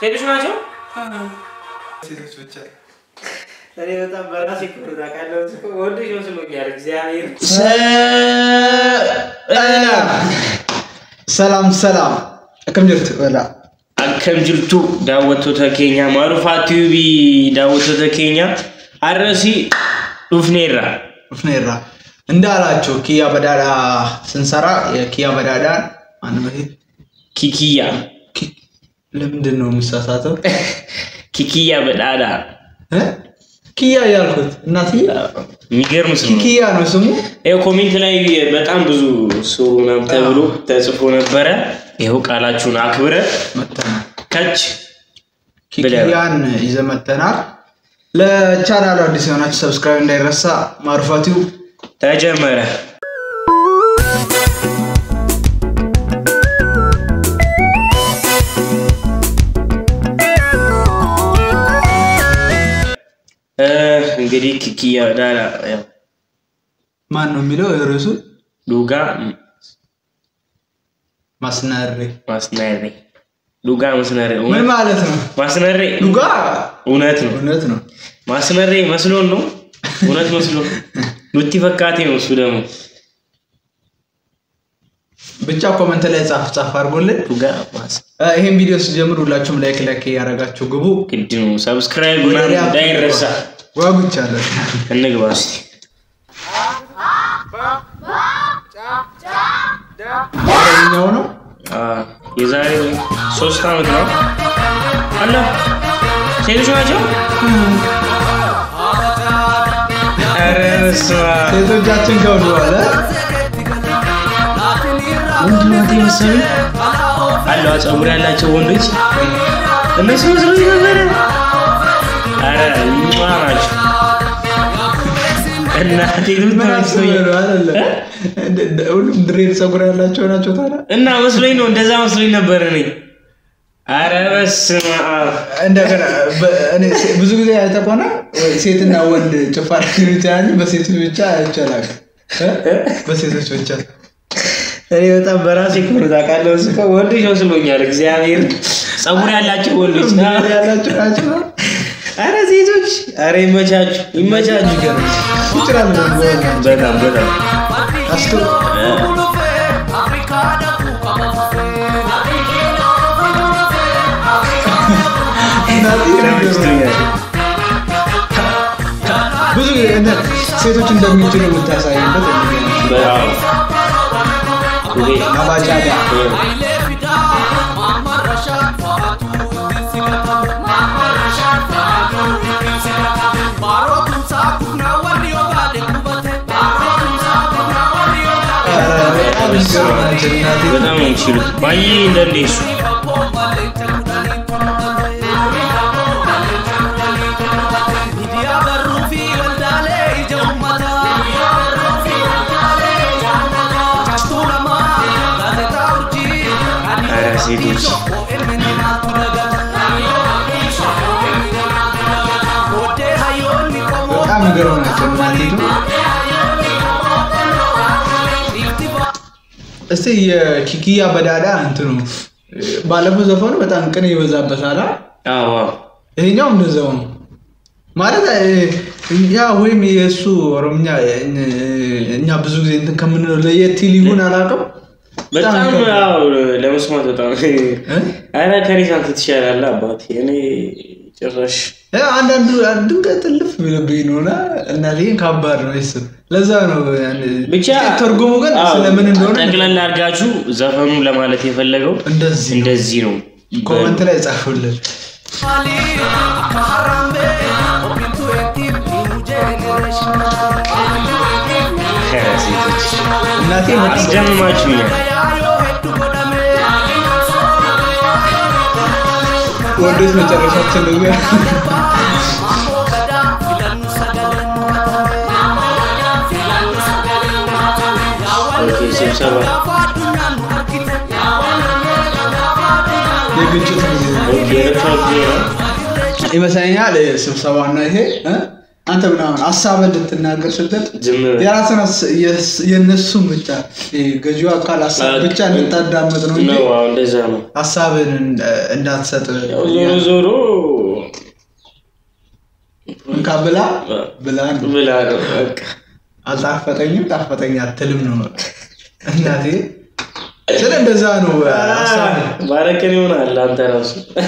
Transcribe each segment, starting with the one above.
ሴቶች ናቸው። ሴቶች ብቻ እኔ በጣም በራሴ ኩሩታ ካለው ወንዶች መስሎኛል። እግዚአብሔር ሰላም ሰላም akkam jirtu wala akkam jirtu daawwattoota keenya maarufaa tiibii daawwattoota keenya har'asii dhufneerra. dhufneerra እንዳላችሁ ኪያ በዳዳ ስንሰራ የኪያ በዳዳን ማን በፊት Kikiyya. ለምንድን ነው የሚሳሳተው Kikiyya badhaadha. እ? ኪያ ያልኩት እናትዬ የሚገርም ስም ነው። ኪያ ነው ስሙ ይኸው ኮሜንት ላይ በጣም ብዙ ስሩ ምናምን ተብሎ ተጽፎ ነበረ። ይኸው ቃላችሁን አክብረ መተናል ከች ብለናል። ኪያን ይዘን መተናል ለቻናሉ አዲስ የሆናችሁ ሰብስክራይብ እንዳይረሳ ማሩፋቲው ተጀመረ። እ እንግዲህ ኪኪያ ዳላ ያው ማን ነው የሚለው ርዕሱ ዱጋ ማስናሬ ማስነሬ ዱጋ ማስነሬ ምን እውነት ማለት ነው ማስነሬ ዱጋ እውነት ነው። እውነት ነው ማስነሬ መስሎን ነው እውነት መስሎ ኑቲ ፈካቴ ነው እሱ ደግሞ ብቻ ኮመንት ላይ ጻፍ ጻፍ አድርጎልን ዱጋ ማስ እ፣ ይሄን ቪዲዮ ስጀምር ሁላችሁም ላይክ ላይክ እያደረጋችሁ ግቡ ግድ ነው። ሰብስክራይብ ምናምን እንዳይረሳ። ጓጉቻለሁ እንግባ እስቲ። አረኛው ነው አ፣ የዛሬ ሶስት ዓመት ነው አለ ሴቶች ናቸው። ኧረ በስመ አብ። ሴቶቻችን ገብተዋል እ? ወንድ ናት የመሰሉ አለዋ ፀጉር ያላቸው ወንዶች እነሱ መስሎኝ ነበረ። ኧረ ሟ ናቸው እናቴ ምን ልትመስሎኝ አስበህ ነው አይደለ? እንደ- እንደ- ሁሉም ድሬድ ፀጉር ያላቸው ናቸው ታዲያ እና መስሎኝ ነው እንደዛ መስሎኝ ነበር እኔ። ኧረ በስመ አብ እንደገና በ- እኔ ሴ- ብዙ ጊዜ አይተህ ከሆነ ወይ ሴትና ወንድ ጭፋሪ ብቻ እንጂ በሴቶች ብቻ አይቻላል በሴቶች ብቻ እኔ በጣም በራሴ ኩሩታ ካለው እሱ እኮ ወንዶች መስሎኛል። እግዚአብሔር ፀጉር ያላቸው ወንዶች ድሬድ ያላቸው ናቸው አረ ሴቶች አረ ይመቻችሁ ይመቻችሁ። ገና ይችላል በጣም በጣም አስቶ ተመችቶኛል። ብዙ ጊዜ እንደ- ሴቶች እንደሚችሉ የምታሳይበት በጣም ይሄ አባጫዳ በጣም የሚገርም ናቸው እናቴ። በጣም ነው የሚችሉት። ባየ እንደነሱ አረ ሴቶች በጣም የሚገርም ናቸው እናቴቱ። እስቲ የኪኪያ በዳዳ እንትኑ ባለፈው ዘፈኑ በጣም ቅኔ ይበዛበታል። አ? አዎ አዎ ይሄኛው እንደዛው ነው ማለት እ፣ ያ ወይም የእሱ ኦሮምኛ እ፣ እኛ ብዙ ጊዜ እንትን ከምንለው ለየት ይል ይሁን አላውቅም። በጣም ይከብዳል። አዎ ለመስማት በጣም እ? አረ ከኔ ሳንተ ትሻላለህ አባቴ። እኔ ጭራሽ እ፣ አንዳንዱ ድንገት ጥልፍ ቢልብኝ ነውና እናቴን ከባድ ነው ይስ ለዛ ነው ያን- ብቻ ትርጉሙ ግን አዎ፣ ስለምን እንደሆነ ጠቅለል አድርጋችሁ ዘፈኑን ለማለት የፈለገው እንደዚህ ነው። እንደዚህ ነው። ኮመንት ላይ ጻፉልን። ኧረ ሴቶች እናቴ በጣም አስደምማችሁኛል። ወንዶች መጨረሻችን ነው። ኦኬ፣ ስብሰባ የግጭት ጊዜ ነው ኦኬ፣ ረፍት ጊዜ ነው። ይመስለኛል ስብሰባና ይሄ እ? አንተ ምናምን ሀሳብን ልትናገር ስትል ዝም በል። የራስን ሀስ- የስ- የእነሱን ብቻ ይሄ ገዢው አካል ሀሳብ ብቻ እንድታዳመጥ ነው እንጂ ነው። አዎ እንደዛ ነው። ሀሳብን እንደ- እንዳትሰጥ ያው ዞሮ ዞሮ እንካ ብላ ብላ ነው። ብላ ነው በቃ አልጣፈጠኝም ጣፈጠኝ አትልም ነው በቃ። እናቴ ስለ እንደዛ ነው ሀሳብ ባረከን ይሆናል አንተ ራሱ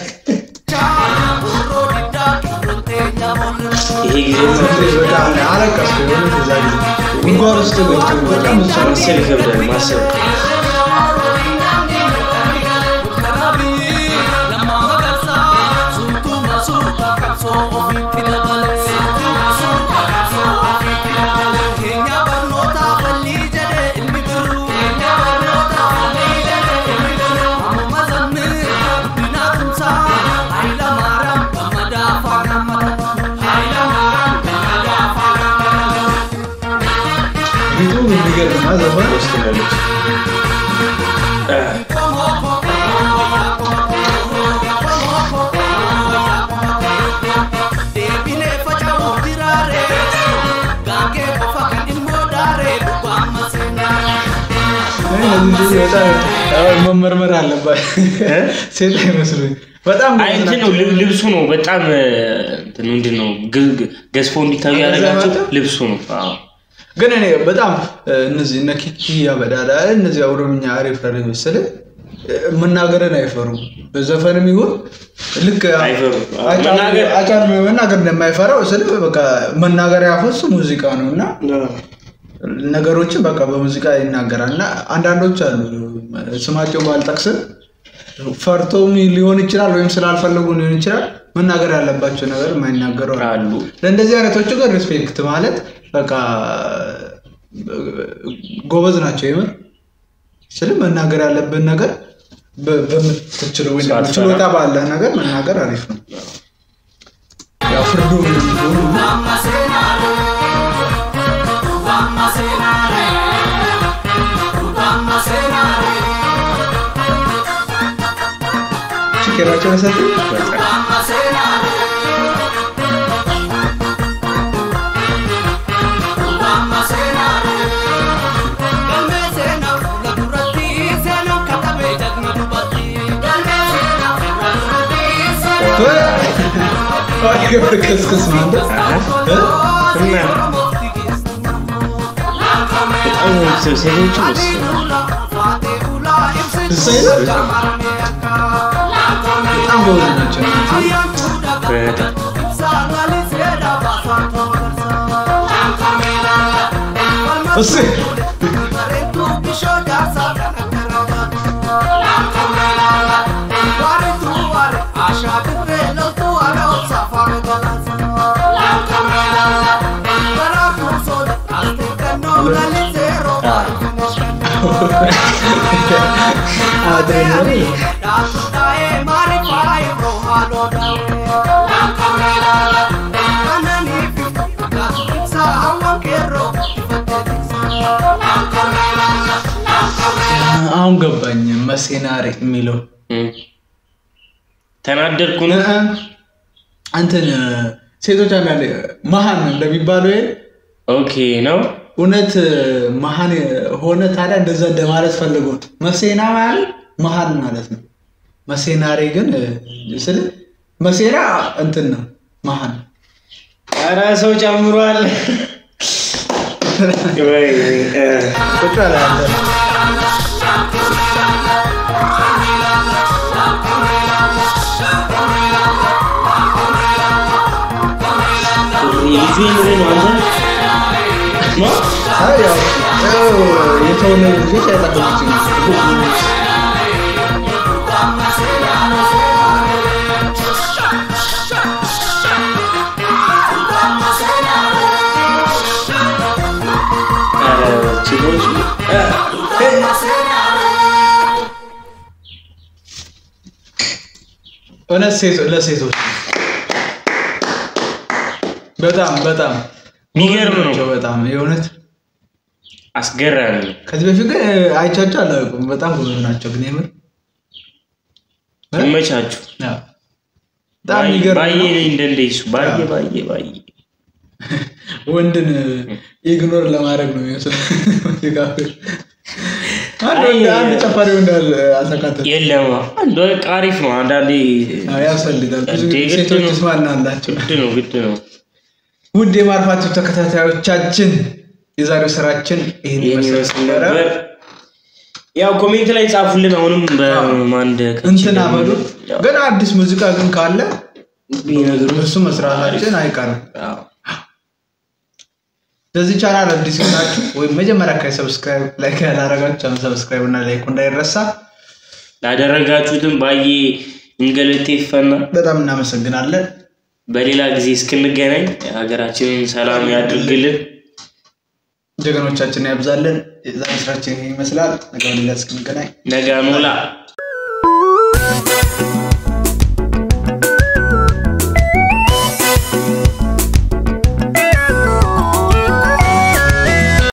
ይሄ ጊዜ በጣም አለቀስኩ የሆነ እዛ ጊዜ ጉድጓድ ውስጥ ገብቶ በጣም እሷ ማሰብ ይከብዳል። ማሰብ ቤቱ የሚገርም ነው ዘፈን ውስጥ ያለች እነዚህ በጣም መመርመር አለባት ሴት አይመስሉኝ በጣም አይ እንትን ነው ልብ- ልብሱ ነው በጣም እንትን ምንድን ነው ግ- ግ- ገዝፎ እንዲታዩ ያደረጋቸው ልብሱ ነው። አዎ ግን እኔ በጣም እነዚህ እነ ኪኪ ያበዳዳ እነዚህ ኦሮምኛ አሪፍ አሪፍ ስል መናገርን አይፈሩም። በዘፈንም ይሁን ልክ አይፈሩም። አጫሉ- መናገር- አጫሉ መናገር እንደማይፈራው ስል በቃ መናገር ያፈሱ ሙዚቃ ነው እና ነገሮችን በቃ በሙዚቃ ይናገራል እና አንዳንዶች አሉ ስማቸው ባልጠቅስም ፈርቶም ሊሆን ይችላል ወይም ስላልፈለጉ ሊሆን ይችላል መናገር ያለባቸው ነገር የማይናገሩ አሉ። አሉ ለእንደዚህ አይነቶቹ ግን ሪስፔክት ማለት በቃ ጎበዝ ናቸው። የምር ስል መናገር ያለብን ነገር በ- በምትችለው ወይ ደግሞ ሳትፈራ። ችሎታ ባለህ ነገር መናገር አሪፍ ነው። ያው ፍርዱ ምን እንደሆነ ችግራቸው ሰጥ ከስክስ ማለት እና በጣም ሴቶቹ መስ በጣም ጎበዝ ናቸው። በጣም እስ አድሬናሊን አሁን ገባኝ። መሴናሪ የሚለው እም። ተናደድኩ ነው እንትን ሴቶች አንዳንዴ መሀን እንደሚባለው ይሄ ኦኬ ነው እውነት መሀን ሆነ ታዲያ እንደዛ እንደማለት ፈልጎ መሴና ማለት መሀን ማለት ነው። መሴናሪ ግን ስል መሴና እንትን ነው መሀን ኧረ ሰው ጨምሯል ወይ እ፣ ቁጭ ያለ ያለ ልጁ የምሬ ነው አንተ ነው አይ ያው ያው የተወለዱ ልጆች አይጠቅሙትም። ኧረ ችሎች እ፣ እውነት ሴቶ- ለሴቶች በጣም በጣም የሚገርም ነው ናቸው። በጣም የእውነት አስገራሚ ነው ከዚህ በፊት ግን አይቻቸው አላውቅም። በጣም ጎበዝ ናቸው ግን የምር እ? ይመቻችሁ አዎ። በጣም የሚገርም ባየ ነው። እንደንደይሱ ባየ አዎ። ባየ ባየ ወንድን ኢግኖር ለማድረግ ነው የሚመስለው ሙዚቃ አንድ አይ፣ ወንድ- አንድ ጨፋሪ ወንድ አል- አልተካተተም። የለም አንድ በቃ አሪፍ ነው። አንዳንዴ አዎ፣ ያስፈልጋል። ብዙ እንዴ፣ ጊዜ ግድ ሴቶች ነው። ስማና አላቸው። ግድ ነው ግድ ነው። ውድ የማርፋችሁ ተከታታዮቻችን የዛሬው ስራችን ይህን ይህን ይመስል ይመስል ነበረ። ነበር። ያው ኮሜንት ላይ ጻፉልን። አሁንም በማንድ እንትና በሉ ግን አዲስ ሙዚቃ ግን ካለ ቢነግሩ እሱ መስራታችን አይቀርም። ለዚህ ቻናል አዲስ ናችሁ ወይም መጀመሪያ አካባቢ ሰብስክራይብ ላይክ ያላረጋችሁ ቻናል ሰብስክራይብ እና ላይክ እንዳይረሳ። ላደረጋችሁትም ባዬ እንገለቴ ይፈና። በጣም እናመሰግናለን። በሌላ ጊዜ እስክንገናኝ ሀገራችንን ሰላም ያድርግልን። ጀግኖቻችን ያብዛልን። የዛሬ ስራችን ይህን ይመስላል። ነገ በሌላ እስክንገናኝ ነገ ኖላ